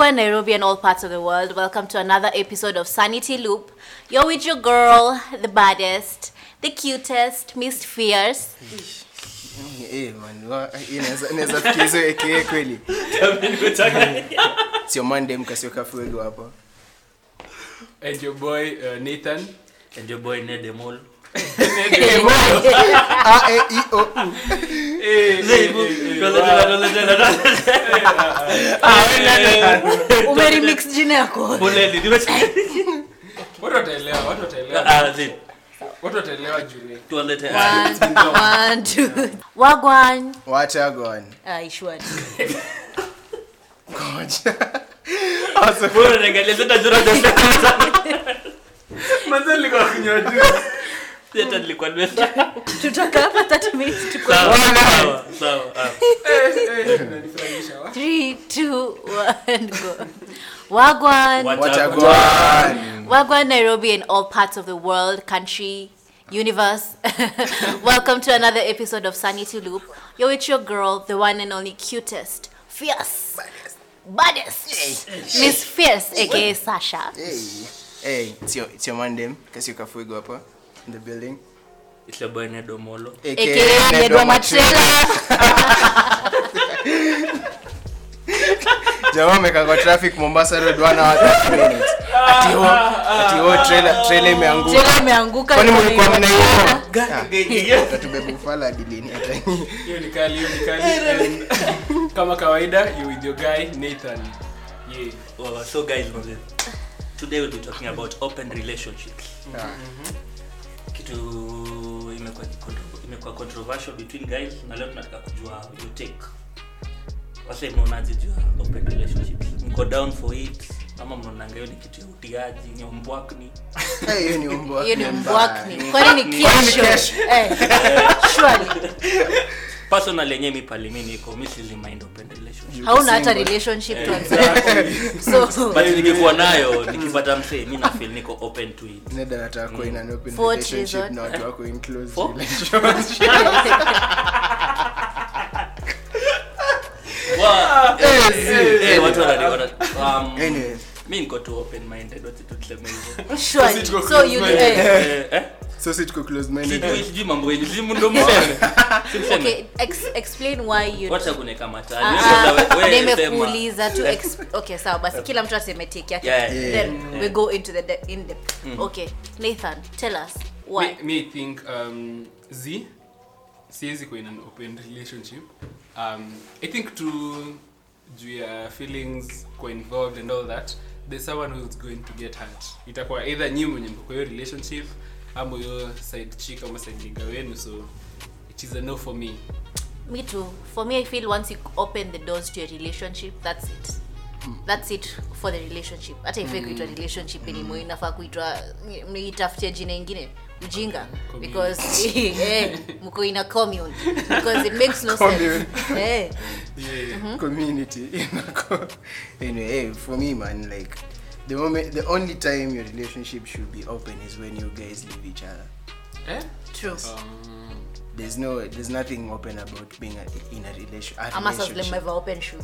Wagwan, Nairobi, and all parts of the world. Welcome to another episode of Sanity Loop. You're with your girl, the baddest, the cutest, Miss Fierce. Eh, man, wa- eh, inaweza- inaweza fikia hizo aka kweli sio mande mkasioka fuego hapa And your boy uh, Nathan. And your boy Ned Emol. Ah, eh, i, o, u. Umeremix jina yako. Watu wataelewa, watu wataelewa. Ah, zi, Watu wataelewa juu ni- tuwalete- One, one, two. Wagwan. wacha gone. Ah, Ishwari. Ngoja. Bora niangalie sasa jura the Manze nilikuwa kunywa juu. Sasa nilikuwa nimesa- Tutakaa hapa 30 minutes tuko- Sawa, sawa, sawa. Ah. Eh, eh, inanifurahisha, wa. Three, two, one, go. Wagwan. Wacha wacha go. gone. Wagwan, Nairobi, and all parts of the world, country, universe. Welcome to another episode of Sanity Loop. You're with your girl, the one and only cutest, fierce, baddest, Miss Fierce, aka Sasha. Hey, hey, it's your, it's your mandem kasioka fuego hapa in the building It's your boy Ned Omolo. aka aka Ned Nedwa wa Matrela. Matrela. jamaa amekaa kwa traffic mombasa road one hour 30 minutes ati ho ati ho trailer trailer imeanguka Trailer imeanguka. kwani mlikuwa iko- mnaiona tatubebe ufala hadi lini hata Hiyo ni kali, hiyo ni kali. And kama kawaida you with your guy Nathan. Yeah. Oh, so guys, manze, today we'll be talking about open relationships. Kitu imekuwa contro- imekuwa controversial between guys na leo tunataka kujua your take. Wase mnaonaje juu ya open relationships? Mko down for it ama mnaonanga hiyo ni kitu ya utiaji, ni umbwakni? Eh, hiyo ni umbo Hiyo ni wake mbwakni. mbaya. Kwani ni Kwani ni kesho? kesho? Eh, surely. Personally yenyewe mi pali mi niko mi sizi mind open relationship. hauna hata Single. relationship to Exactly. so But nikikuwa nayo nikipata msee mi na feel niko open to it. Ned anataka kuwa in an open For what relationship reason? na watu wako in close For? relationship. Wa- eh, eh, watu wanani- wana- um, Anyway, mi niko tu open minded wacha tu tuseme hivyo. surely Sisi tuko so you close eh, Eh, eh? so si tuko close minded. Sijui sijui mambo yenu sijui ndo mseme Si mseme. okay ex, explain why you wacha kuneka Ah, matani nimekuuliza tu ex- okay sawa basi kila mtu aseme take yake Yeah, yeah, then yeah. we go into the de- in depth okay nathan tell us why Me, me think um, z siwezi kuwa in an open relationship um, i think to juu ya feelings kuwa involved and all that there's someone who's going to get hurt itakuwa either nyi mwenye mko kwa hiyo relationship ama hiyo side chick ama side nigga wenu so it is a no for me me too for me i feel once you open the doors to a relationship that's it that's it for the relationship hata ifai kuitwa relationship anymore inafaa kuitwa itafutia jina ingine ujinga because eh, mko in a commune because it makes no sense Commune. eh yeah. community inako anyway hey, for me man like the moment the only time your relationship should be open is when you guys leave each other eh? true um, there's no there's nothing open about being a, in a relation a ama sasa vile relationship mmevaa open shoes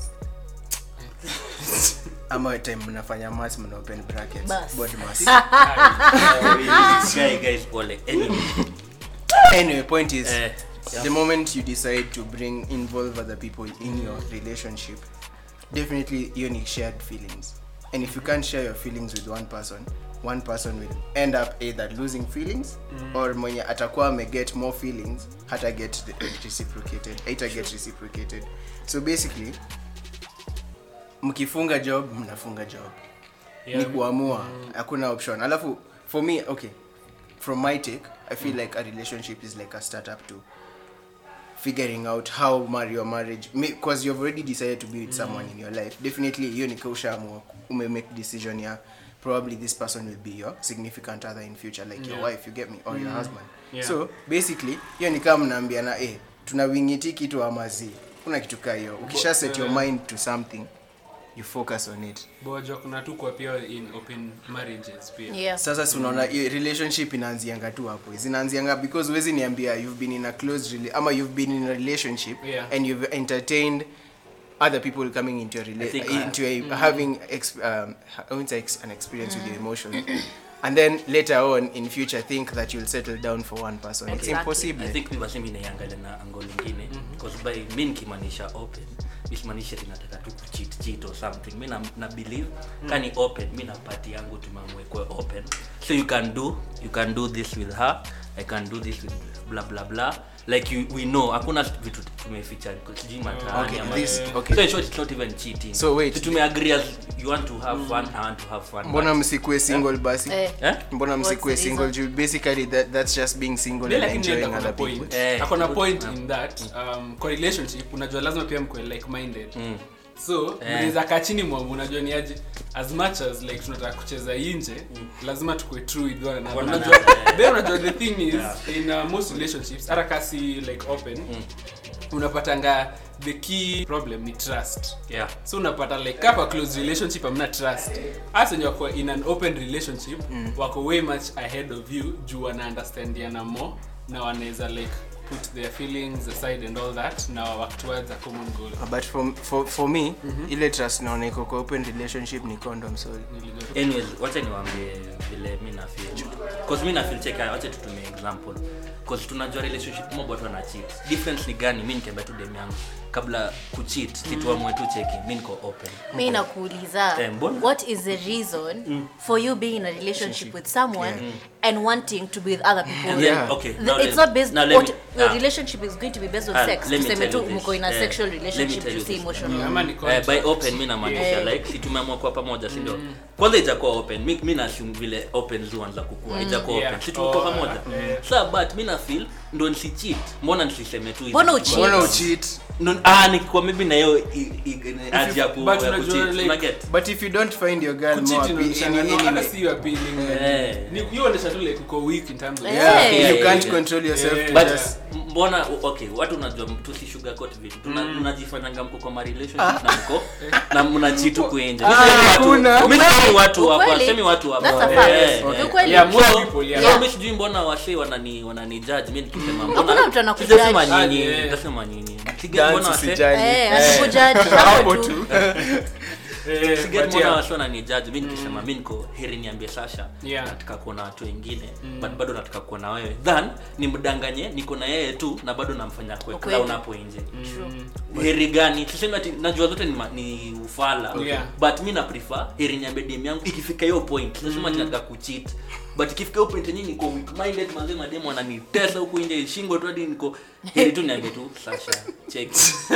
ama time mnafanya mas mna open brackets Bas. board mass guy guys pole anyway anyway point is eh yeah. the moment you decide to bring involve other people in your relationship definitely you need shared feelings and if you can't share your feelings with one person one person will end up either losing feelings or mwenye atakuwa ameget more feelings hata get the- reciprocated haita get reciprocated so basically mkifunga job mnafunga job Yeah. ni kuamua hakuna option alafu for me okay from my take i feel like a relationship is like a startup to figuring out how mar your marriage because you've already decided to be with someone in your life definitely hiyo ni ushaamua ume make decision ya probably this person will be your significant other in future like your Yeah. wife you get me or your husband Yeah. so basically hiyo ni kama mnaambiana eh tuna wingiti kitu amazi kuna kitu kaa hiyo ukisha set your mind to something you focus on it bojo kuna tu kwa pia in open marriages pia yeah sasa si unaona hiyo relationship inaanzianga tu hapo zinaanzianga because huwezi niambia you've been in a close rela- ama you've been in a relationship Yeah. and you've entertained other people coming into your I rela- think I- into a, having ex- um, ha- I won't say ex- an experience with your emotions, and then later on in future think that you'll settle down for one person. It's Exactly. impossible. I think mi basi mi naiangalia na ango lingine because by mi nikimaanisha open mi simaanisha tinataka tu kucheat cheat or something mi na, na believe kani open mi na party yangu tumeamua ikuwe open so you can do you can do this with her i can do this with blah blah blah like you, we know hakuna vitu tumeficha sijui mataani Okay, ama- this- okay. so in short it's not even cheating So wait. Si tumeagree as you want to have fun i want to have fun mbona but- msikue single basi Eh. eh? mbona What's msikue the single reason? Ju- basically that, that's just being single Bila and lakini enjoying akona other people point Eh. akona point in that um, kwa relationship unajua lazima pia mkwe like minded so mnaweza kaa chini mwamu unajua ni aje as much as like tunataka kucheza inje lazima tukue true with one another One unajua another. then unajua the thing is in uh, most relationships hata kasi like open unapatanga the key problem ni trust yeah so unapata like kapa close relationship amna trust hasa wenye wako in an open relationship wako way much ahead of you juu wana understandiana more na wanaweza like put their feelings aside and all that na work towards a common goal but for, for, for me ile trust naona iko kwa open relationship ni condom sorry Nilijua- anyways wacha niwaambie vile mi na feel cause mi na feel check wacha tutumie example cause tunajua relationship mob watu wana cheat difference ni gani mi nikiambia tu dem yangu kabla kucheat situamwe tu cheki mi niko open mi nakuuliza Eh, mbona? what is the reason for you being in a relationship with someone and wanting to be with other people Yeah. okay The- now it's let- not based now let what me- your ah, relationship is going to be based on ah, sex let me tuseme tell tu you mko this. in a Eh, sexual let me relationship tell you you see this. emotional ama ni Eh, contract. by open mi namaanisha like si tumeamua kuwa pamoja si ndio kwanza ijakuwa open mi, mi naassume vile open zuanza kukua ijakuwa Yeah. open si tumekuwa Oh, pamoja yeah. sa but mi na feel ndo nisicheat mbona nisiseme tu hivi? Mbona ucheat? mbona ucheat Ndo- ah nikikuwa maybe na hiyo i- i- haja ya ku- but ya unajua, kucheat, like- una get? but if you don't find your girl Kucheat more inaonyesha appe- no, any- hata anyway, si you appealing, like, Eh. ni- you onyesha tu like uko weak in terms of Eh. yeah, Yeah, you yeah, can't yeah. control yourself Yeah. to but just mbona okay watu unajua tusisugarcoat vitu Tuna- mnajifanyanga mko kwa ma relationship na mko na mnachitu kuenja hakuna. mimi semi watu hapa Ukweli? semi watu hapa That's a Eh, fact. eh. Ni ukweli. Yeah, most So, people, yeah. so Yeah. mimi sijui mbona wase wanani wanani judge mimi nikisema Hakuna mbona mtu anakujudge. sijasema nyinyi Ah, yeah. sijasema nyinyi Sige- mbona dance wase usijali Eh, Eh, asikujudge, hapo hapo tu tu. Eh, Sige but mbona yeah. wase wananijudge mimi nikisema mimi niko heri niambie Sasha Yeah. nataka kuona watu wengine but bado nataka kuona wewe than nimdanganye niko na yeye tu na bado namfanya kwe Ukweli. clown hapo nje heri gani tuseme ati najua zote ni, ma- ni ufala Yeah. but mi na prefer heri niambie dem yangu ikifika hiyo point lazima mm. nataka kucheat but ikifika hiyo point yenyewe niko weak minded manze mademu wananitesa huku nje shingo tu hadi niko heri tu niambie tu Sasha check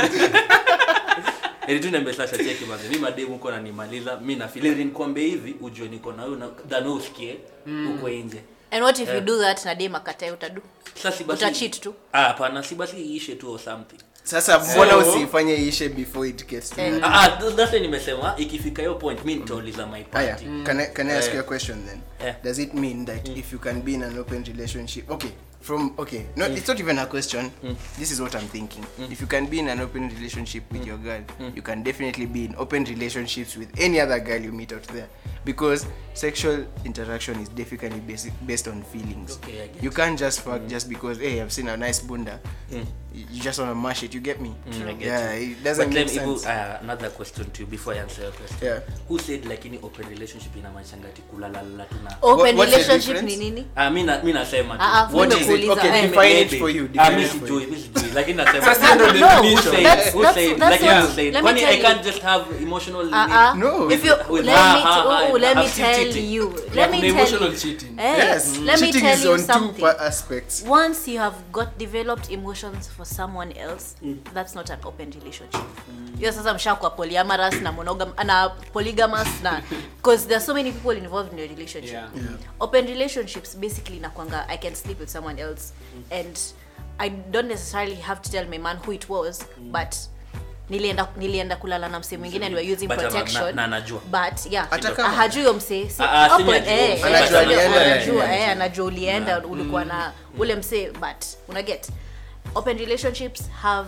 heri tu niambie Sasha check manze mimi mademu huko ananimaliza mimi na feel heri nikwambie hivi ujue niko na wewe na than wewe usikie huko nje and what if you do that na dem akatae utadu sasa si basi Utacheat tu? ah hapana si basi iishe tu or something sasa mbona So- usifanye ishe before it gets to Eh. that? ah ah, th- that's why nimesema ikifika hiyo point mi nitauliza my Aya, party can I, can I ask Eh. you a question then? Eh. Does it mean that if you can be in an open relationship, okay, from okay, no, it's not even a question. This is what I'm thinking. If you can be in an open relationship with your girl, you can definitely be in open relationships with any other girl you meet out there, because sexual interaction is definitely basic, based on feelings. Okay, I get you can't just fuck just because hey, I've seen a nice bunda. You you just wanna mash it. You get me? I get yeah, you. it doesn't But make then Ibu, sense. uh, another question to you before I answer your question Yeah. who said like in open relationship inamaanishanga ati kulalala tuna open what's the relationship ni difference? nini Ah, mi na- mi nasema tu. Ah, ah, What mimi is it? nimekuuliza, Okay, eh. define it Maybe. for you. Ah, Define mi it for sijui, you. mi sijui, lakini nasema Sasa ndio No, definition. Who said- that's- who that's- said- that's like what- you said, let me kwani tell I you. can't just have emotional Uh-uh. No. If you With let her, me her, t- her, oh, let me I've seen tell cheating. you. Yeah, Let me kuna tell emotional you. cheating. Eh, Yes, let me cheating tell is you on two something. pa- aspects. Once you have got developed emotions for someone else, that's not an open relationship. Hiyo sasa mshakuwa polyamorous na monogam na polygamous na because there are so many people involved in your relationship. Yeah. Open relationships basically nakwanga I can sleep with someone else and I don't necessarily have to tell my man who it was, but nilienda nilienda kulala na msee mwingine and we're using But ama- protection na- na anajua. but yeah Hata kama- hajui huyo msee si- Ah, ah, si open, ajua. eh, Anajua eh, alienda, anajua, yeah. eh, anajua ulienda ulikuwa na ule msee but una get open relationships have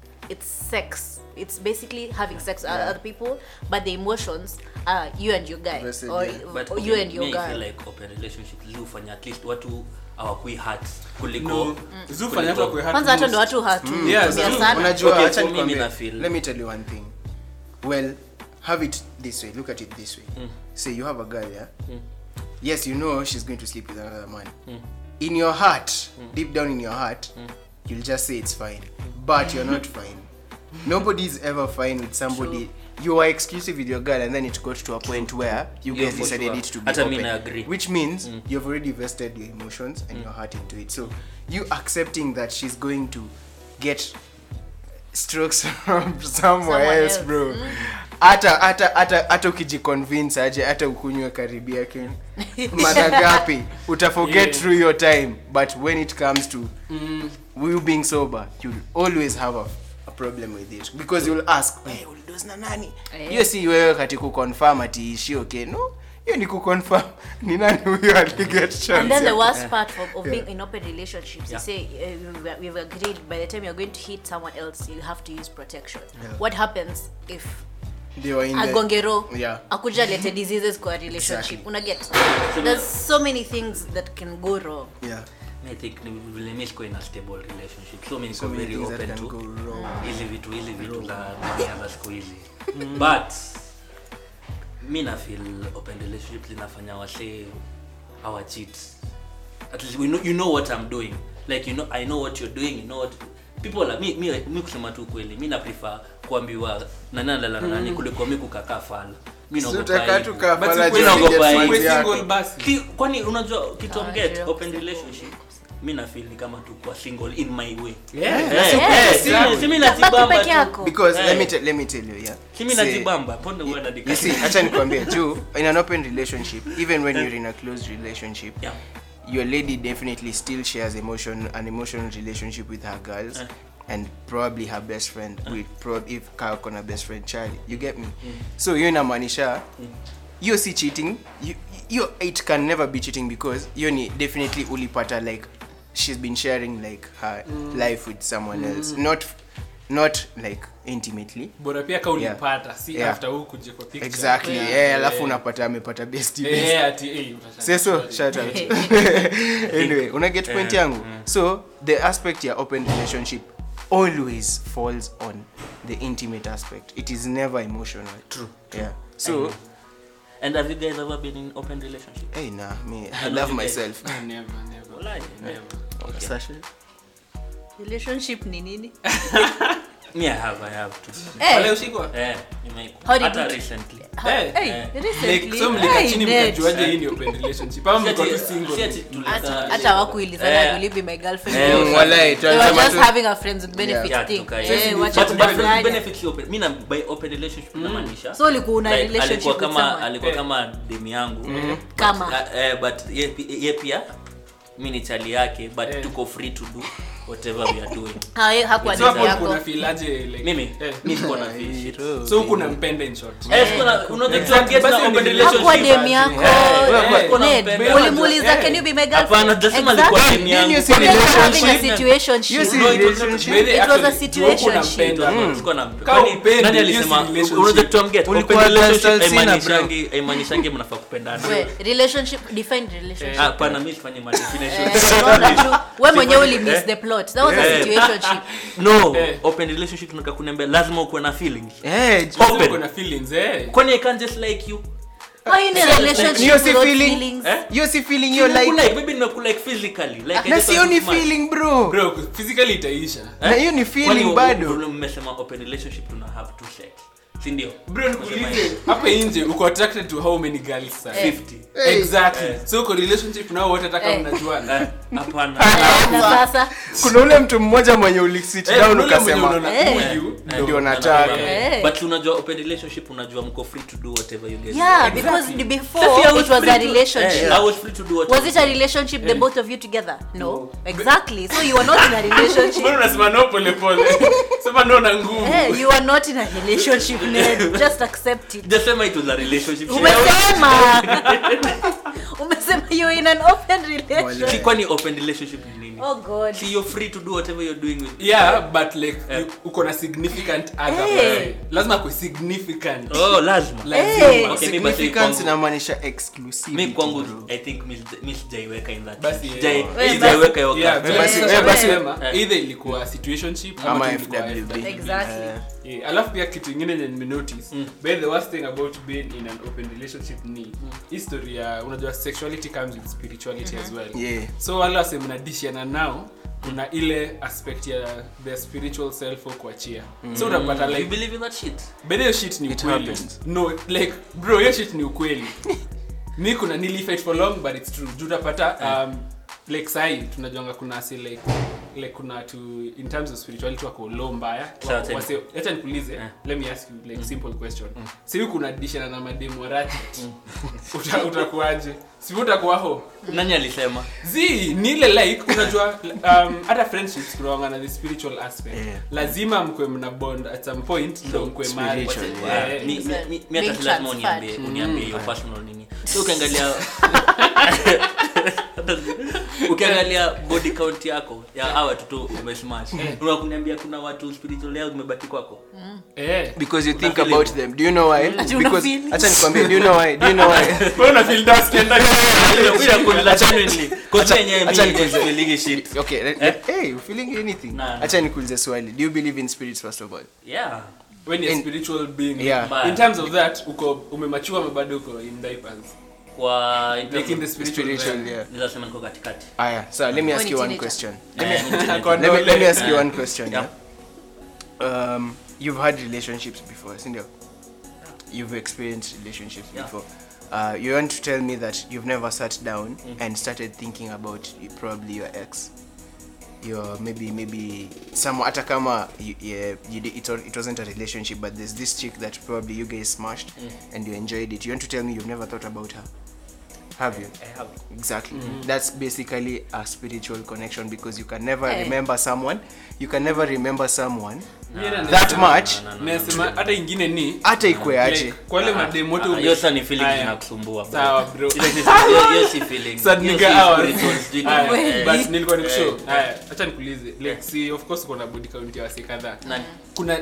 it's sex it's basically having sex with other people but the emotions are you and your guy Vested, or, yeah. But or okay, you and your me, I feel girl like open relationship zifanya at least watu hawakui hurt kuliko No. Zufanya watu wakue hurt kwanza hata most. ndo watu hatu Yeah, tumia so- sana unajua Okay, acha for me, nikwambie, mi na feel- let me tell you one thing well have it this way look at it this way say you have a girl yeah yes you know she's going to sleep with another man in your heart deep down in your heart you'll just say it's fine but you're not fine nobody's ever fine with somebody you are exclusive with your girl and then it got to a point where you Yeah, guys for decided sure. it to be Hata mi open na agree. which means you've already vested your emotions and your heart into it so you accepting that she's going to get strokes from somewhere Someone else else. bro hata hata hata hata ukijiconvince aje hata ukunywe karibia ken mara ngapi utaforget Yeah. through your time but when it comes to you being sober you'll always have a, a problem with it because you'll ask hey, ulidos na nani Eh. hiyo si wewe kati kuconfirm ati ishi okay no hiyo ni kuconfirm ni nani huyo aliget chance And then the ya- worst part of, of Yeah. being in open relationships, Yeah. you say uh, we've- we've agreed by the time you're going to hit someone else, you have to use protection. What happens if they were in the- agongero yeah akuja lete diseases kwa relationship Exactly. unaget there's so many things that can go wrong yeah I think ni vile mi siko in a stable relationship so mi niko so many very things that open can to go wrong hizi vitu hizi vitu za dunia za siku hizi but mi na feel open relationship zinafanya wase our cheat at least we know, you know what i'm doing like you know i know what you're doing you know what people are, mi, mi, mi kusema tu kweli mi na prefer kuambiwa nanandala na nani kuliko mi kukakaa fala mi Si naogopa utakaa aibu. tu kaa But pala ukweli juu ya naogopa friends aibu. Uwe yako. single basi Ki- kwani unajua kitu Ah, amget ndio. open relationship mi na feel ni kama tu kwa single in my way Yeah. Eh, Yeah. eh, si- Exactly. si mi Baki najibamba peke tu. yako. because Eh. let me te- let me tell you yeah si mi Say- najibamba ponde uenda you see acha nikwambie juu in an open relationship even when you're in a closed relationship Yeah. your lady definitely still shares emotion an emotional relationship with her girls Eh. and probably her best friend with pro if kaa kona best friend charlie you get me so hiyo inamaanisha hiyo si cheating you, you, it can never be cheating because hiyo ni definitely ulipata like she's been sharing like her life with someone else not not like intimately bora pia ka ulipata si Yeah. after huu kuja kwa picture exactly Yeah. yeah, alafu Yeah. unapata amepata best Eh, ati, eh, utachana. say so shout out anyway una get point yangu so the aspect ya open relationship always falls on the intimate aspect it is never emotional True. yeah so and have you guys ever been in open relationship hey nah me i I know love you guys- myself Never, never. Walai. Never. Okay. Sasha? relationship ni nini me i have i have to Wale Eh, ushikwa? eh nimeiko How did hata it- recently Eh, hey, eh. recently, Like, so mlika hey, chini Ned. mkajuaje hii ni open relationship ama Si mko ati- tu si single ati tulika- Hata- hata wakuilizana Eh. will you be my girlfriend Eh, Mm, walai, they were tunasema just tu- having a friends with benefits Yeah, thing tuka- Eh, yes. wacha But- but kudanganya. benefits open mi na by open relationship namaanisha So ulikuwa una like, relationship alikuwa with kama someone? alikuwa Eh. kama demu yangu Kama. But, uh, eh, but ye, pi- ye pia mi ni chali yake but Eh. tuko free to do whatever we are doing Ha- ye- hakuwa so demu hapo yako kuna feel aje like mimi eh. mi siko na feel shit. so huku nampenda in short Eh, siko na- unajua Exactly. tunaget na Basi open ni- relationship. hakuwa demu yako Eh, eh, Ned, eh, ulimuuliza eh. can you be my Hapana, girlfriend jasema alikuwa Exactly. demu yangu. Then you see You guys were having a relationship. situationship. You see No, it was not- relationship. Really, It was a actually, juu huku situationship. unampenda. Tulikuwa- tulikuwa na- Kama kwani upendi, nani hiyo si alisema relationship. unaweza tuamget Ulikuwa open relationship Dustin Sina, haimaanishangi- haimaanishangi mnafaa kupendana We, relationship define relationship Ah, hapana mi sifanye ma definition. Eh, unaona tu, we mwenyewe uli miss Eh. the plot that was a Eh. situationship no Eh. open relationship tunataka kuniambia lazima ukuwe na feelings Eh, j- Lazima Open. uko na feelings eh kwani i can't just like you why in a relationship hiyo si without feeling feelings Eh? hiyo si feeling hiyo like Nimekulike, maybe nimekulike physically like I na just sio want ni to smile. feeling bro bro physically itaisha na hiyo ni Kwani feeling u- bado u- mmesema open relationship tuna have two sex si ndio bro nikuulize hapa nje uko attracted to how many girls sir? Eh. 50 Hey. exactly Eh. so uko relationship nao wote hata kama Eh. mnajuana Eh, hapana na sasa kuna ule mtu mmoja mwenye ulisit Eh, down kuna ule mwenye ukasema unaona Eh. huyu Eh, Ndio na- nataka. na- Eh. but unajua open relationship unajua mko free to do whatever you guys yeah want. because Exactly. the Sasa I before was it was free a to- relationship eh, I was free to do whatever was it a relationship the both of you together no exactly so you were not in a relationship mbona unasema no pole pole sema no na nguvu Eh, you are not in a relationship Ned. just accept it just sema it was a relationship umesema umesema you in an open Si relationship kwani open relationship ni nini oh god See, you're free to do whatever you're doing with yeah but like Eh. you- uko na significant other Eh. person. lazima ku significant oh lazima Lazima. Eh. Okay, mi basi significance kwangu- inamaanisha exclusivity mi kwangu bro. i think mi sija- mi sijaiweka in that Basi, Sijai- yeah. Wewe sijaiweka hiyo Yeah, kati. but basi- sasa eh, basi- nasema, eh. either ilikuwa situationship ama ama tu ilikuwa FWB FWB. Exactly. Eh, Yeah, alafu pia kitu ingine yenye nimenotice Mm. but the worst thing about being in an open relationship ni history ya unajua sexuality comes with spirituality as well yeah so wale wase mnadishiana nao kuna ile aspect ya the spiritual self au kuachia so utapata you like believe in that shit but hiyo shit ni It ukweli happens. no like bro hiyo shit ni ukweli mi kuna nilifight for long but it's true juu utapata um, like sahi tunajuanga kuna si like like kuna to in terms of spirituality wako low mbaya Sawa, tena. Wase- acha nikuulize Eh. let me ask you like simple question si kuna dishana na mademu warati Uta- utakuwaje si utakuwa ho nani alisema zi ni ile like unajua um, hata friendships kunawanga na the spiritual aspect Yeah. lazima mkwe mna bond at some point ndo mkwe married. Spiritual, Yeah. Mi- mi- mi- mi Being hata si lazima transferred. uniambie uniambie hiyo personal nini so ukiangalia ukiangalia body count yako ya hawa watoto umesmash unakuniambia kuna watu spiritual yao zimebaki kwako Eh. because you think Unafeel about it. them do you know why Ati because unafeel. acha nikwambie do you know why do you know why Wewe una feel dust and Acha nikuulize. yenyewe shit okay let, Eh? let, hey you feeling anything Nah, nah. acha nikuulize swali do you believe in spirits first of all yeah when you're In- spiritual being Yeah. But- in terms of that uko umemachua mabado uko in diapers kwa in like in the terms spiritual, spiritual realm. yeah of- nilikuwa niko katikati aya so let me ask When you it's one teenager. question Eh, ni teenager. Kwa- let me, let me ask you Yeah. one question yeah, um you've had relationships before sindio you've experienced relationships Yeah. before uh, you want to tell me that you've never sat down and started thinking about y- probably your ex your maybe maybe some hata kama you, yeah, you did, it, wa- it wasn't a relationship but there's this chick that probably you guys smashed and you enjoyed it you want to tell me you've never thought about her have you I have. exactly that's basically a spiritual connection because you can never Eh. remember someone you can never remember someone Mimi na- that nasema- much No, no, no, no. nasema hata ingine ni hata ikwe aje like, kwa wale mademu wote Ah, ume- hiyo sasa ni feeling Aya. zinakusumbua bro. sawa bro Ile si- hiyo- hiyo si feeling. Sad Hiyo nigga si hours. spiritual, sijui Aya, nini. Eh, but nilikuwa nikushow eh, haya acha nikuulize like si of course uko na body count ya wasi kadhaa nani? kuna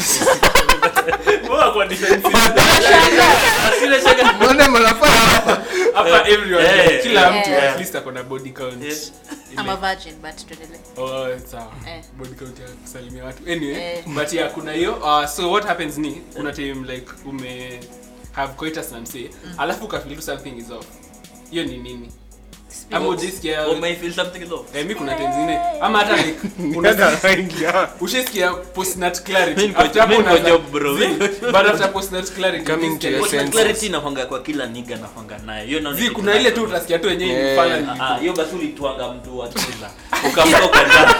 Mbona kwa defensive? Asile shaka- Mbona mnafanya hapa everyone Eh, like, kila mtu eh. at least ako na body count Yes. I'm a virgin but tuendelee Oh, sawa Eh. body count ya kusalimia watu anyway Eh. but yeah kuna hiyo uh, so what happens ni kuna time like ume have coitus na msee alafu ukafeel tu something is off hiyo ni nini ama ujisikia Oh, may feel something is off. eh, mi kuna time zingine ama hata like una- ushasikia postnat clarity Mi niko- After hapo mi niko unaanza- job, bro. Zi, but after postnat clarity Coming to unasikia your like- What senses. clarity inakwanga kwa kila niga nakwanga nayo hiyo naona zi kitu kuna ile nayo. tu utasikia tu wenyewe Yeah. imefanya Ah, ah, hiyo basi ulitwanga mtu wa kiza ukamka ukaenda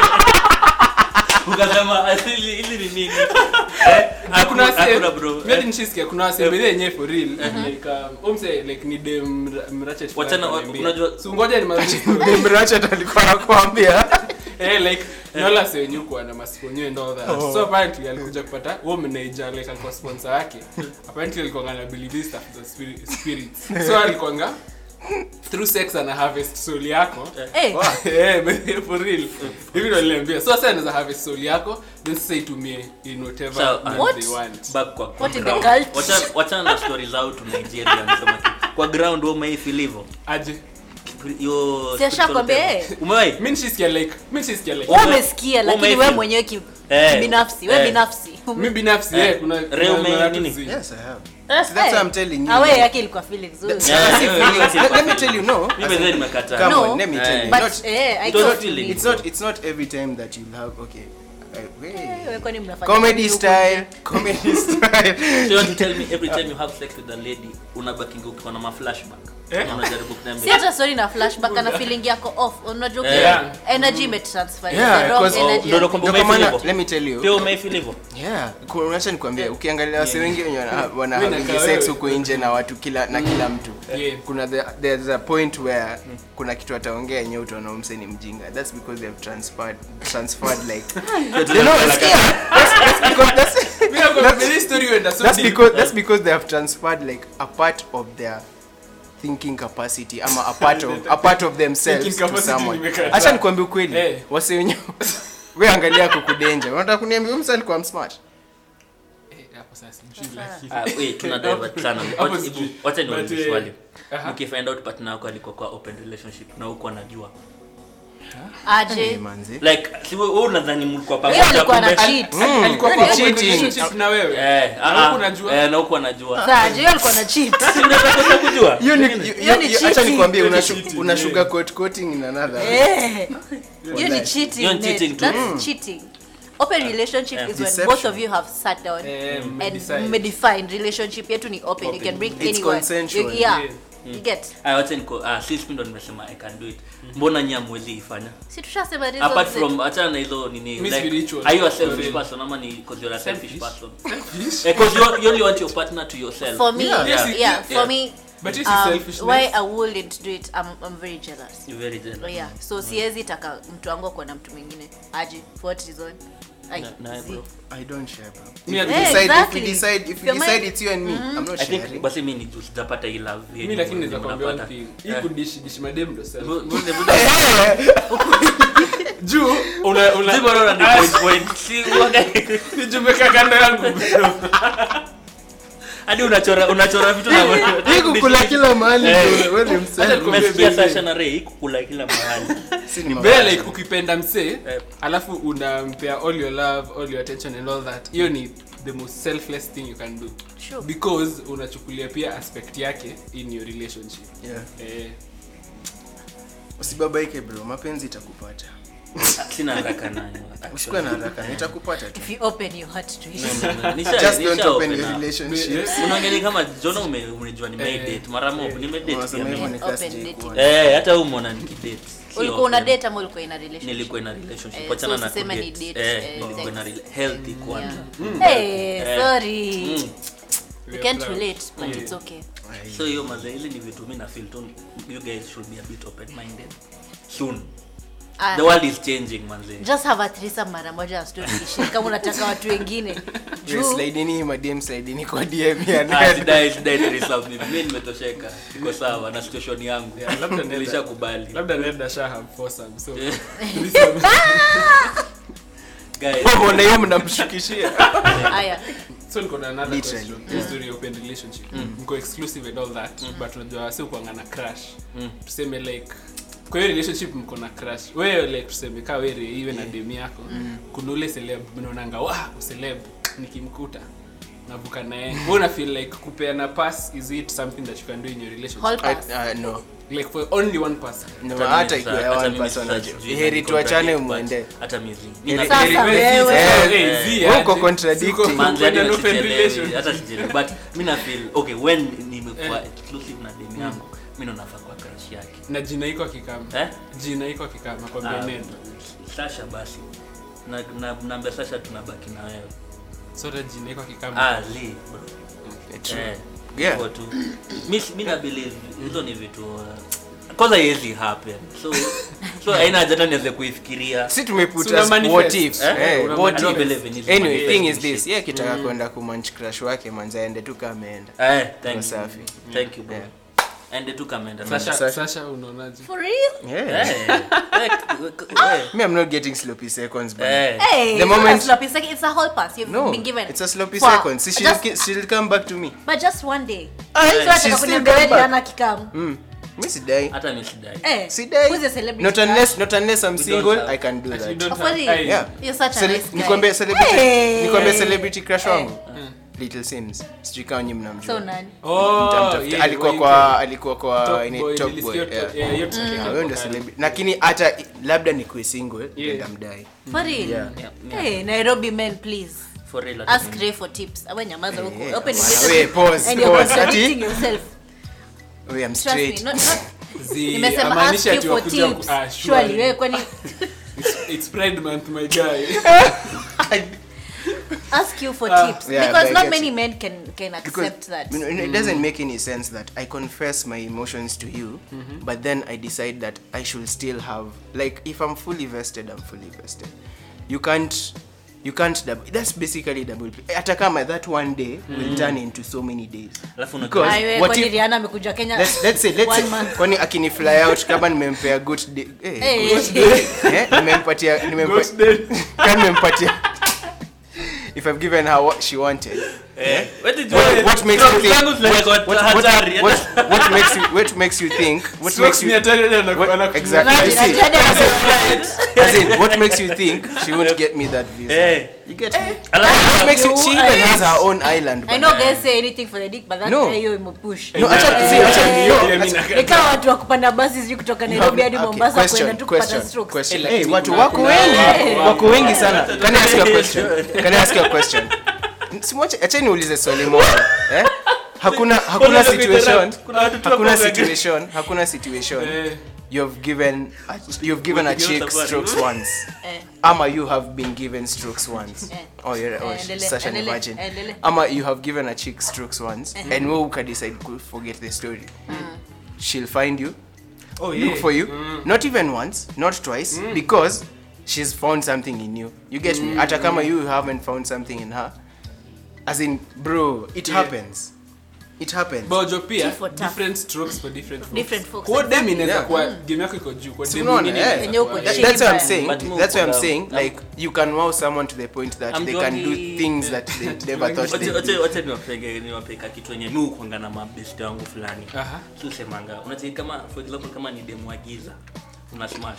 ukasema asili ili ni nini Eh, kuna hakuna- wase- hakuna bro mi hadi nishisikia kuna wasembele yenyewe for real like um, umse like ni dem mra- mrachet fulani Wachana, wa- ananiambia. unajua- So ngoja ni mazuri story. mrachat alikuwa nakwambia eh like nola se wenyewe kuwa na masiponyo and all that so apparently alikuja kupata huo manager like alikuwa sponsor wake apparently alikuwa na believe this stuff is a spirit, spirits so alikuwa through sex ana harvest soul yako Eh, Eh, but for real hivi ndo niliambia so sasa anaweza harvest soul yako then sasa itumie in whatever So, means What? they want back kwa kwa What in the ground. cult? Wacha- wachana na story zao tu nigeria nasema kitu. kwa ground wewe umeifeel hivyo aje hiyo Si ashakwambia, spiritual eh. umewahi mi nishisikia like mi nishisikia like wewe umesikia lakini Umeifeel. wewe mwenyewe ki- Eh, kibinafsi wewe eh. binafsi mi binafsi Eh, eh, kuna Reo kuna- kuna me- watu nini? zi- yes i have Eh, So that's eh. what I'm telling you. Awe yake ilikuwa feelings wewe. Yeah, See, yeah, feelings- yeah, let, let me yeah. tell you no Mimi by the way nimekataa. come No. on let me tell you Eh. But not, eh, I It was get feeling. you. it's not it's not every time that you'll have okay uh, wait. Eh, wewe kwani mnafanya comedy nini huku style nje? comedy style So you want to tell me every time you have sex with a lady unabakinga ukiwa na maflashback Eh? Na unajaribu si kuniambia hata story na flashback ana feeling yako off unajua Eh. yeah. energy imetransfer Yeah, the wrong because- Oh, energy ndo nakwambia Ndio kwa umeifeel maana, hivyo? let me tell you pia umeifeel hivyo yeah ku- acha nikwambie ukiangalia wase wengi wenye wana- wana Mimi having nakaa sex wewe. huko nje na watu kila na kila mtu Yeah. kuna the, there's a point where kuna kitu ataongea yenyewe utaona umse ni mjinga that's because they have transferred transferred like they know sikia that's, that's because that's, Mi nakwambia, hii story huenda so that's deep. because that's because they have transferred like a part of their thinking capacity ama a part of, a part of themselves Thinking to capacity someone nimekataa. acha nikwambie ukweli Eh. wase wenyewe we angalia kukudenja unataka kuniambia huyu msa alikuwa smart Eh, hapo sasa sijui lakini. Ah, wait, tuna divert sana. Hapo Wacha- sijui. hebu- wacha But, niulize eh, swali aha. ukifind out partner wako alikuwa kwa open relationship na huko anajua Hey, aje manzi. like si wewe wewe unadhani mlikuwa Yeye pamoja alikuwa na kumbe- cheat Mm, Alikuwa hiyo kwa ni open cheating. relationship na wewe eh Na ah, huku unajua? eh na huko anajua Sasa aje yeye alikuwa na cheat si unaweza kosa kujua Hiyo ni- Hiyo ni hiyo- hiyo- acha cheating. nikwambie Hiyo ni una cheating, una yeah. sugarcoat coating in another way. Eh. hiyo ni cheating Hiyo ni Ned. cheating too. that's cheating open relationship Yeah. is when Deception. both of you have sat down Eh, and mmedecide. mmedefine relationship yetu ni open, you can bring It's anyone consensual. You- yeah, Yeah. you get ah wacha niko ah sisi ndo nimesema i can do it mbona nyinyi hamwezi ifanya si tushasema reasons apart zetu. from achana na hizo nini Mi like spiritual. are you a selfish Real. person ama ni because you're a selfish Selfish? person Selfish? eh because you, you only want your partner to yourself for me Yeah. yeah, Yes, yeah, it- for yeah. me But yes, um, it's selfishness. why i wouldn't do it i'm, I'm very jealous you very jealous yeah so siwezi taka mtu wangu akuwa na mtu mwingine aje for what reason Ai, Na- na- zi. bro. I don't share, bro. Me, If I we Yeah, decide- if we exactly. decide- if we Your decide mind- it's you and me, I'm not i think sharing. basi mimi ni juu sijapata hii love yenye mi lakini yenye naweza kuambia one mnapata. thing hii Eh. kudishi dishi madem ndo self Bu- bu- bu- juu una una Si bora una Ah, point point. Si uangalie. ni juu umekaa kando yangu bro. hadi unachora unachora vitu na Hii kukula kila mahali Eh. bro, wewe ni Acha msanii. nikwambie umesikia baby. Sasha na Ray kukula kila mahali Si ni Ni mabaya. bea like ukipenda msee Eh. alafu unampea all your love all your attention and all that hiyo ni the most selfless thing you can do Sure. because unachukulia pia aspect yake in your relationship Yeah. eh, usibabaike bro mapenzi itakupata sina haraka nayo usikuwe na haraka itakupata tu if you open your heart to it No, no, no. Nisha- just nisha don't open open your up. relationships unaongea kama jona ume- umejua Eh, nimedate mara mob nimedate Unasema pia hivyo mimi. ni Open kasi dating. kuona. Eh, hata huyu mwana nikidate Si ulikuwa una open. date ama ulikuwa ina relationship nilikuwa ina relationship Eh, wachana so na usiseme ni kudate. date, Eh, eh, nilikuwa na sex. rela- healthy kwanza yeah. hey Eh. sorry Mm. we we can't are proud. relate but Yeah. it's okay Ai. so hiyo maze hizi ni vitu mi na feel tu you guys should be a bit open minded soon Ah, the world is changing manze just have a threesome mara moja na story ishe kama unataka watu wengine We juu slideni madem slideni kwa DM ya Ah, Ned. sidai sidai threesome mimi Mimi nimetosheka iko sawa na situation yangu Yeah, labda nenda- nilishakubali labda ned asha have foursome so Eh. threesome. guys Mbona hiyo mnamshukishia haya so niko na another Literally. question This story open relationship mko exclusive and all that but unajua si kuangana crush tuseme like kwa hiyo relationship mko na crush wewe like tuseme kaa wewe iwe na dem yako kuna ule celeb mnaonanga wa celeb nikimkuta navuka naye wewe una feel like kupeana pass is it something that you can do in your relationship hall I- pass uh, no like for only one person No, Hata hata mimi ikiwa sasa- ya hata one mimi person sasa aje. sijui heri na tuachane contradict, mwende but hata mizi Heri- Sasa heri- wewe. Eh, Hey, zi, wewe uko aje. contradicting. Siko- Manze, kwenda hadi an open sichelewi, relationship. hata sichelewi. but mi na feel okay when nimekuwa exclusive na dem yangu mi ndo nafaa kwa crush yake na jina iko akikama eh jina iko akikama kwa Ah, Ned sasha basi na na naambia sasha tunabaki na wewe sote jina iko akikama ah li bro True. eh Yeah. hivyo tu mi mi na believe hizo ni vitu uh, kwanza haiwezi happen so so haina haja hata niweze kuifikiria si tumeput Una as manifest. what if Eh? eh, Una what I don't if believe in hizo anyway manifest thing is shit. this yeye akitaka kwenda kumanch crush wake manzi aende tu kama ameenda eh thank Kwa you safi. thank you bro Yeah. ende tu kamenda Sasha, Sasha. Sasha unaonaje? for real yeah eh eh, me i'm not getting sloppy seconds but eh hey The it's not moment- a sloppy second it's a hall pass you've no been given it's a sloppy For- seconds See, she'll, just- ki- she'll come back to me but just one day Aye, so she'll nataka still kuniambia come wewe back. Diana kikamu mm. mi sidai hata mi sidai eh sidai who's a celebrity not crush? unless not unless i'm We don't single have- i can do Actually, that don't For have- real? Aye. yeah You're such a Cele- nice guy. nikwambie celebrity Hey. nikwambie celebrity crush wangu Mm. little sims sijui kama nyinyi so mnamjua nani Oh, Nitamtafuta. yeah, alikuwa wait, kwa alikuwa kwa Top ini- boy, top nilisikia boy top- yeah. yeah, hiyo tusikia Yeah, hapo huyo ndio kale. celebrity lakini hata labda nikuwe single Yeah. ndamdai for real Yeah. Yeah, yeah. hey nairobi men please for real ask hata Ray for tips awe nyamaza huko Eh, open bwana, relationship we, pause, and you're pause. contradicting Ati? yourself we i'm trust me straight not, not Zi, nimesema ask amaanisha you ati for wakuja ku- tips ah, surely surely. wewe kwani It's- it's Pride month, my guy. ask you for Ah, tips yeah, because but I not get many you. men can can because accept that you know, it doesn't make any sense that i confess my emotions to you but then i decide that i should still have like if i'm fully vested i'm fully vested you can't you can't double that's basically double P. hata kama that one day will turn into so many days Alafu una- Because Aiwe, what kwani if- Rihanna amekuja Kenya let's, let's say let's one say month. kwani akini fly out kama nimempea good day eh, Eh, good eh, eh, nimempatia nimempatia kama nimempatia if i've given her what she wanted Eh, what did you- What- what makes Strokes you think- zangu zilikuwa what, what, hatari. what, what makes you what makes you think what Strokes makes ni you hatari, hata anaku- what, anaku- exactly I Imagine, see. Ajade anasema- As in, what makes you think she won't get me that visa? Eh, You get me? alafu- What makes you, You she are- even has her own island. I know guys say anything for the dick but that No. guy hiyo imepush. No, acha Eh, see, acha eh, no, Pia mimi acha- nakataa. ni kama watu wa kupanda basi sijui kutoka Nairobi hadi Okay, Mombasa question, kwenda tu kupata question, strokes. question. Eh, Hey, lakini watu kuna- wako kuna- wengi, wako- wako wengi sana. Can I ask you a question? Can I ask you a question? Simwache, acha niulize swali moja. Eh? Hakuna hakuna Kuna situation, kuna watu tu hakuna hapo situation, hakuna situation. Eh, You've given a, you've given a What, you chick give us a strokes what? once. Eh. Ama you have been given strokes once. Eh. Oh, you're oh, Eh, she's endele- such an endele- virgin. endele. Ama you have given a chick strokes once, and we can decide to forget the story. She'll find you, oh, look yeah. for you, not even once, not twice, because she's found something in you. You get me? Hata kama you haven't found something in her. As in, bro, it Yeah. happens. It happens. bojo pia Tea for tough. different strokes for different folks. Different folks. kwa dem inaweza Yeah. kuwa game yako iko juu kwa Si dem unaona, mwingine eh. inaweza Yenye uko kuwa- chini. That- that's what I'm But saying. But move That's what I'm down. saying. Down. Like you can wow someone to the point that I'm they can do Johnny. things that they never thought they Wache- wache- could. wache niwapege niwapeka kitu yenye mi ukwanga na mabest wangu fulani Aha. siusemanga unacheki kama for example kama ni demu wa giza una smash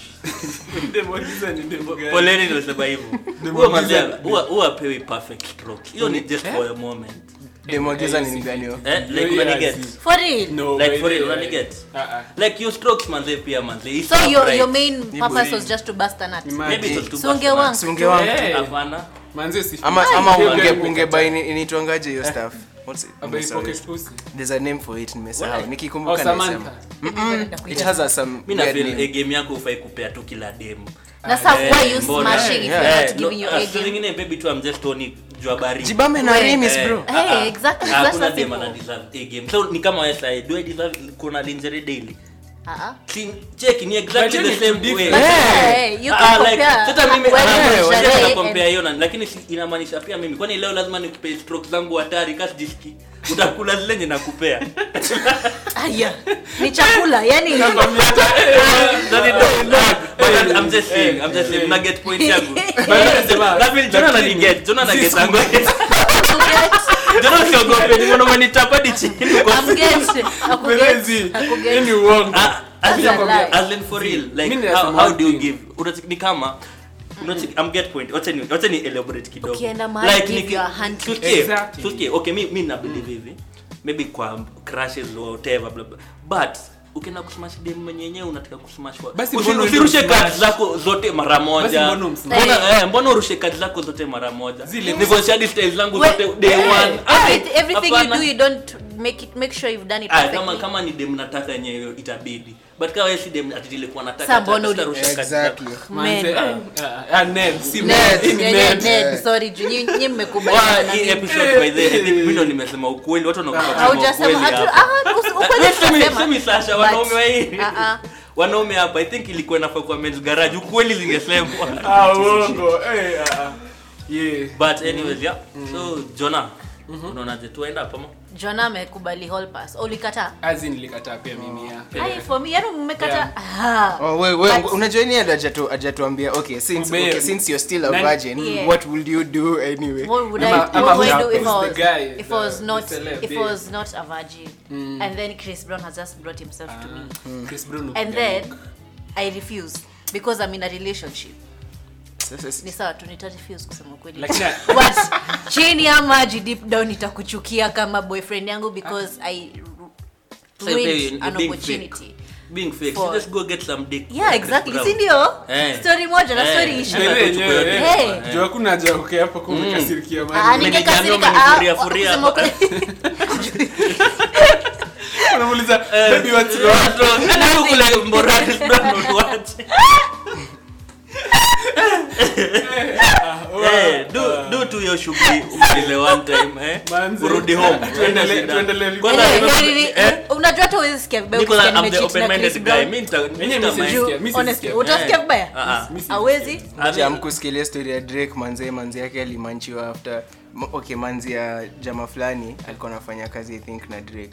Dem wa giza ni dem gani? poleni nimesema hivyo Demu huwa wa giza mazia- huwa huwa apewi perfect stroke hiyo ni just for a moment Demogeza ni gani hiyo? eh like Yeah, unaniget see. For real? No, Like by for the real, way. unaniget? Ah, ah. like your strokes manze pia manze It's So not your right. your main purpose boring. was just to bust a nut. Imagine. maybe it was too So much unge for wank. us. Si unge wank. Eh. hapana Manze si- ama Ai. ama Hiyo unge gani unge umekata? buy ni- inaitwangaje hiyo stuff what's it About Sorry. pocket pussy. there's a name for it nimesahau Oh, nikikumbuka Samantha. nasema it has a some mi na weird feel name. eh, game yako ufai kupea tu kila demu Na sasa Eh, why you mbona? smashing if Yeah. you're Eh, not no, giving your ah, A so game? zingine baby tu I'm just only jua baridi jibambe na Wait. remis Eh, bro ah, Hey, ah. exactly, Ah, that's hakuna the dem people. ana deserve a game so ni kama wewe sahi, do I deserve kuna lingerie daily Uh-uh. Si- check ni exactly But the you same need to way differ. Yeah. Hey, you Ah, can like, compare sasa mimi when ah, you're wacha sherehe na and- compare hiyo na lakini si- inamaanisha pia mimi kwani leo lazima nikupe stroke zangu hatari kasi jiski utakula zile nye nakupea Aya, ni chakula yani That is not- but I'm just saying, I'm just saying, una get point yangu. Na feel Jonah anani get, Jonah ana get yangu. Jonah usiogope, nimeona umenitapa hadi chini kwa- Kwelezi. Hii ni uongo. Ah, as in- That's a lie. as in for real, like, Mimi how- nasema how one do you thing. give? Unacheki- ni kama unacheki- I'm get point. Wacha ni- wacha ni elaborate kidogo. Ukienda mahali Like, give niki- your hand to- tusikie, Exactly. tusikie. Okay, mi- mi na believe hivi maybe kwa crashes or whatever blah, blah. but ukienda kusmash dem mwenye yenyewe unataka kusmash kwa- Basi Usi- mbona usirushe uende cards zako zote mara moja mbona umsmash? mbona eh, mbona urushe cards zako zote mara moja Zile- negotiate styles zangu Well, zote day eh, one Ah, everything- everything you hapana. do you don't make it make sure you've done it Ah, perfectly. kama kama ni dem nataka yenyewe itabidi but kama wewe si dem ati nilikuwa nataka Sa mbona hata uli- sitarusha cards zako. exactly Manze, Men. ah, ah, ah, Ned, si Ned, Ned, hii ni yeah, yeah, Ned. Ned, sorry, juu nyi- nyi Wa, mmekubaliana na hii mimi. episode by the way, I think mimi ndo nimesema ukweli watu wanakuwa kusema Haujasema- ukweli hatu- hapa. ah, usi- ukweli Eh, semi- tutasema. semi Sasha, But- wanaume wa hii Ah, ah. wanaume hapa i think ilikuwa inafaa kwa men's garage ukweli zingesemwa Ah, uongo. Eh, ah, ah. Yeah. but anyways yeah so Jonah unaonaje tuenda hapo ama? Jonah amekubali hall pass ulikataa As in, nilikataa pia mimi, yeah. Ai, for me yani mmekata Yeah. Ah. Oh, we, we, But- unajua ni ajatu ajatuambia okay since Ube- okay, since you're still a Nani- virgin Yeah. what will you do anyway What would I, Ama- what ama would I who's- do if I who's was, the guy, if the- I was the not celeb, if I yeah. was not a virgin and then Chris Brown has just brought himself to me Chris Brown and upiga then look. I refuse because I'm in a relationship Sasa si- ni sawa tu nita refuse kusema ukweli Lakini- but chini ya maji deep down nitakuchukia kama boyfriend yangu because I So you say ruined you're an being opportunity being fake For- so just go get some dick yeah exactly Brown. si ndio Eh. story moja na Eh. story isha Ndio, Hata yenyewe, tuchukue eh. Hey. yote. Juu hakuna haja ya kukaa hapo kwa umekasirikia Ah, mali. ningekasirika Umenifuria- ah, furia kusema hapa. ukweli. Unamuuliza, "Baby, what's wrong?" Ndio kule Mborani, Brown, utuache. Eh, do do tu hiyo shughuli umalize one time eh Manze. urudi home Tuendelee- Shida. tuendelee. Kwanza Eh, nime- heri- eh, unajua hata huwezi sikia vibaya niko na- ukisikia I'm the nimecheat na open-minded Chris guy. Brown. Mi nita- mi Yenyewe nita mi mind. sisikia. Mi Honestly, sisikia. utasikia Eh. vibaya Ah, ah. Mi sisikia. awezi I mean, jamkusikilia story ya drake manzee manzi yake alimanchiwa after m- okay manzi ya jama fulani alikuwa anafanya kazi i think na drake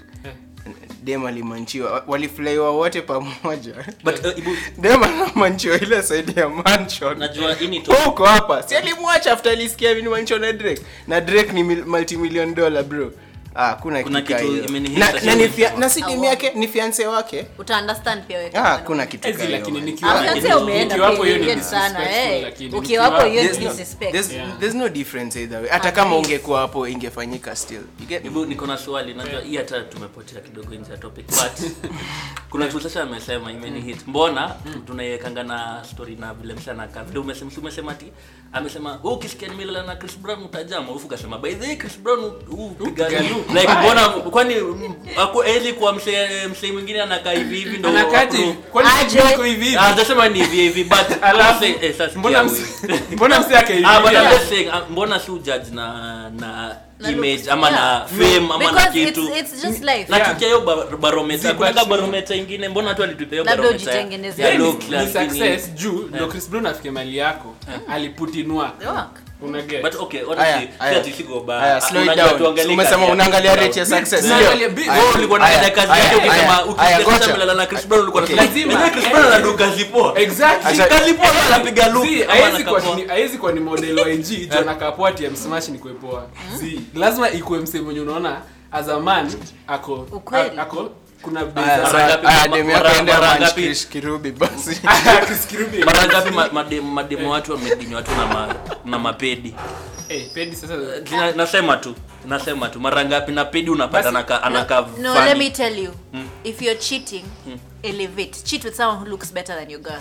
dem alimanchiwa walifulaiwa wote pamoja but uh, ibu dem anamanchiwa ile saidi ya mansion najua hii ni to- Wewe uko hapa si alimwacha after alisikia ni manchiwa na drake na drake ni mil- multimillion dollar bro ah kuna, Kuna kitu kitu hiyo. imenihit na, sasa na, ni hivi. fia, na si demu Awo. yake ni fiance wake uta understand pia wewe ah kama kuna kitu Ezi, ka hiyo, lakini man. nikiwa- Ah, fiance nikiwa- umeenda nikiwapo pia, hiyo ni hiyo ni sana, disrespectful, eh. lakini Ukiwapo nikiwa- hiyo ni There's no- disrespect. there's- Yeah. there's no difference either way hata At kama least. ungekuwa hapo ingefanyika still you get me? Ibu, niko na swali najua hii hata tumepotea kidogo nje ya topic but kuna kitu sasa amesema imeni hit mbona tunaiwekanga na story na vile msana kaa vile umesema si umesema ati amesema wewe ukisikia nimelala na Chris Brown utajama ufu kasema by the way Chris Brown upiga Upiga look. like mbona kwani mm, aku eli kwa msee msee mwingine anakaa hivi hivi ndo Anakati, approve? kwani Aje. sijui iko hivi hivi? Ah, nasema ni hivi hivi but Alafu, msee- eh, sasa mbona sikia msi- huyu. mbona msi akaivia? Ah, but I'm just saying, ah, mbona si ujudge na na Na image looks, ama na yeah. fame ama na Because kitu it's- it's just life. na Yeah. tukia hiyo ba- barometer Zi, kunanga but- barometer ingine mbona tu alitupia hiyo Labda barometer ujitengeneze. ya Yaani, looks, ni lakini- success juu ndo chris brown afike mali yako aliputinwa Work. unaget but okay Aya, honestly aya. si ati siko ba- Aya, ah, slow it unajua down. tuangalie Umesema kazi ya unaangalia Chris rate ya Brown. success, Sio. sio? Unaangalia bi- Aya, Wewe ulikuwa aya, unaangalia kazi aya, yake ukisema aya, ukisikia aya, sasa gocha. amelala na Chris Brown ulikuwa Okay. unasema, Lazima. "Unajua Chris Brown anaduka zipoa exactly Acha- kazi poa anapiga look Si, ama haezi kuwa anakapoa. ni- haezi kuwa ni model wa NG jo nakapoa TM smash ni kuepoa si lazima ikuwe msee mwenye unaona as a man ako Ukweli. a- ako kuna bei Aya, za- Mara sa- ngapi- aya, mara- demu yako mara- ende mara amanch ngapi? Krish Kirubi basi Kisikiribi. mara ngapi ma- mademu mademu watu wamedinywa tu na ma- na mapedi Eh, pedi sasa Na- nasema tu nasema tu mara ngapi na pedi unapata Basi- anaka anaka no funny. let me tell you if you're cheating elevate cheat with someone who looks better than your girl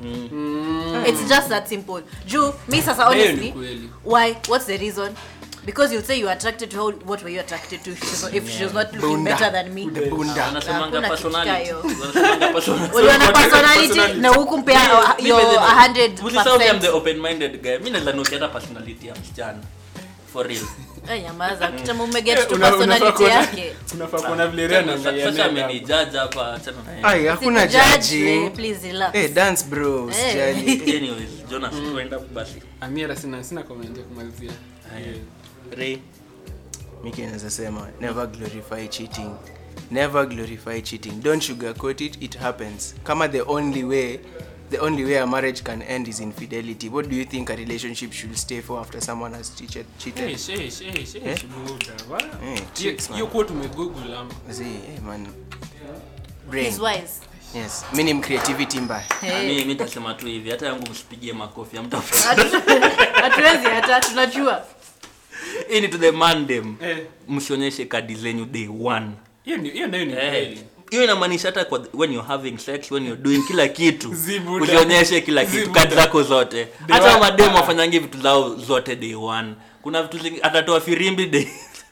it's just that simple juu me sasa Hiyo ni honestly kweli. why what's the reason because you'd say you were attracted to her what were you attracted to if she was not, if she was not looking Bunda. better than me bunda wanasemanga Hakuna personality kitu kayo. wanasemanga personality uliona personality personality. na huku mpea Mi- mi your by the- 100 Usisahau I'm the open-minded guy. Mi naweza nukia hata personality ya msichana for real Eh, nyamaza kitama umeget to Una- unafaa personality kuona- yake unafaa kuona vile Ria Sasa- anaangalia sasa nenda. amenijaja hapa achana na yeye. Ai, hakuna Sikujudge, judging. eh, please relax Eh, dance bro Eh. usijali. Anyways, Jonas, tuenda basi. Amira sina sina comment ya kumalizia Haya. Ray. Miki anaweza sema never glorify cheating never glorify cheating don't sugarcoat it it happens kama the only way the only way a marriage can end is infidelity what do you think a relationship should stay for after someone has cheated cheated Eish, eish, eish, Eh? eish, buda, wa- Eh, Hiyo- tricks, man. hiyo kuwa tumegoogle ama See, hey, man brain he's wise yes minim creativity mbaya Eh. Mi- mi nitasema tu hivi hata yangu msipigie makofi amta hatuwezi hata tunajua hii ni to the mandem Eh, msionyeshe kadi zenyu day one hiyo ni- hiyo nayo ni Eh, kweli hiyo inamaanisha hata kwa when you're having sex when you're doing kila kitu Zibuda. usionyeshe kila kitu Zibuda. kadi zako zote Day hata one. mademu wafanyangi vitu zao zote day one kuna vitu zingi atatoa firimbi day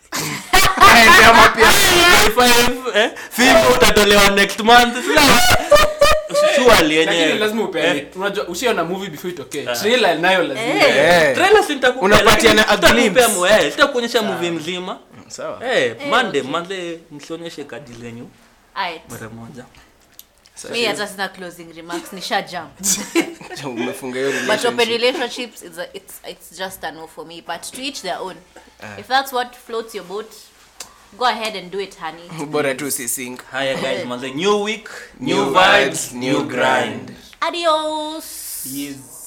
day five eh? fimbo utatolewa next month surely lakini yenyewe lazima Eh, upeane unajua ushaona movie before itokee trailer nayo lazima Eh. Eh. trailer si nitakupea, Unapatiana lakini a glimpse. sitakupea mu- eh, sitakuonyesha movie mzima sawa eh mande mande msionyeshe kadi zenyu Alright. mara moja mi hata sina closing remarks nisha jump umefunga hiyo but open relationship relationships is a, it's it's just a no for me but to each their own if that's what floats your boat go ahead and do it honey bora tu usisink haya guys manze new week new, New vibes vibes, new new grind grind. adios yes